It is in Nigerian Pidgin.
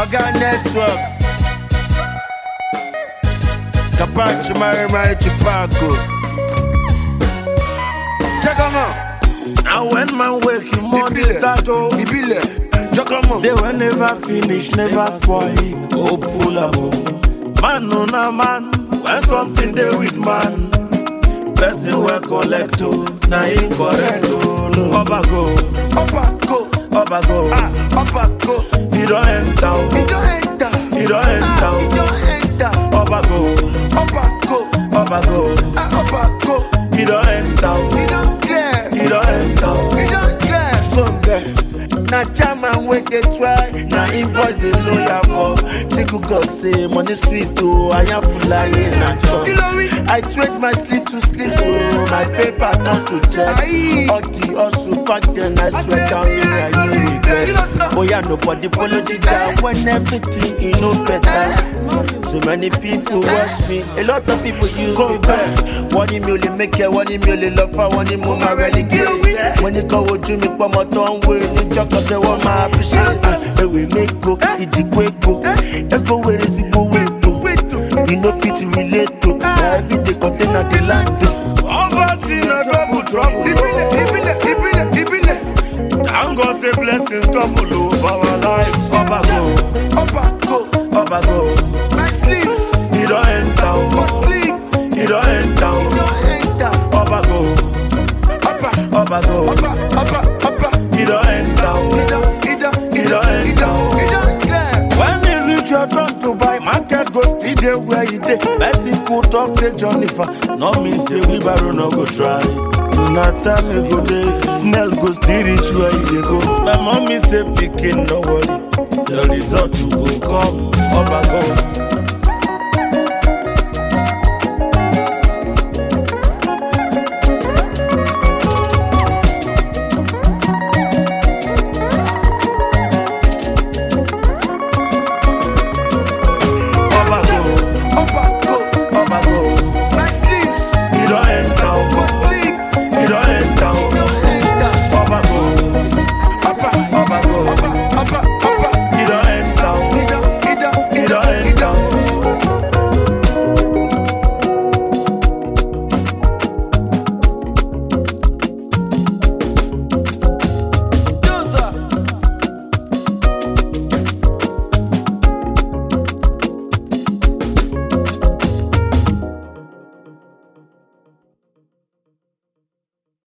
Oga Network. Kapachi Mari Mari Chipago. Check 'em out. Now when man wake him money Ibile. start oh Ibile. Check 'em out. They will never finish, never spoil. Hopeful amo. Man no na man. When something they with man. Person will collect oh. Na him correct oh. Oba go, Upper go. Oba go. Ah, upper go. He don't enter oh. He don't enter. He don't enter Ah, he oh. don't enter. Oba go, Upper go. Oba go. Ah, upper go. He don't enter oh. He don't care. He don't enter oh. He don't care. Come there. Na chairman wey dey try, na him boys dey know ya for. Chiku God say money sweet o, ayanfulaye na chop. I trade my sleep to sleep so my paper turn to check. All the hustle back then I swear down me I no regret. Oya nobody follow the guy when everything e no better. So many people watch me, a lot of people use me back. Wọ́n ní mi ò lè mẹ́kẹ́, wọ́n ní mi ò lè lọ fà, wọ́n ní mo máa rẹ̀ ní kí wọ́n ní kọ́ wojú mi pọ́mọ tó ń wé níjọ́kọ̀ ṣe wọ́n máa fi ṣe é. Ewé mẹ́ko, ìdìgbò èkó, ẹ̀kọ́ wẹ̀rẹ̀ sí gbowó ètò. You no fit relate to, na everyday container dey land o. Poverty na double trouble oh. Thank God say blessings double oh for our life. Oba go, Ọba go, Oba go. my sleeps, He don't enter for oh. sleep, He don't enter oh. don enter. Oba go, Ọba, Oba go. ọba, ọba, ọba. He don't enter oh. He don, he don, He don enter oh. he don clear. When you reach your turn to buy, market go still dey where you dey. Person could talk say Jennifer, no mean say wheelbarrow no go try. Na time you go dey, smell go still reach where you dey go. My mommy say pikin no worry, the result you go come. Oba go,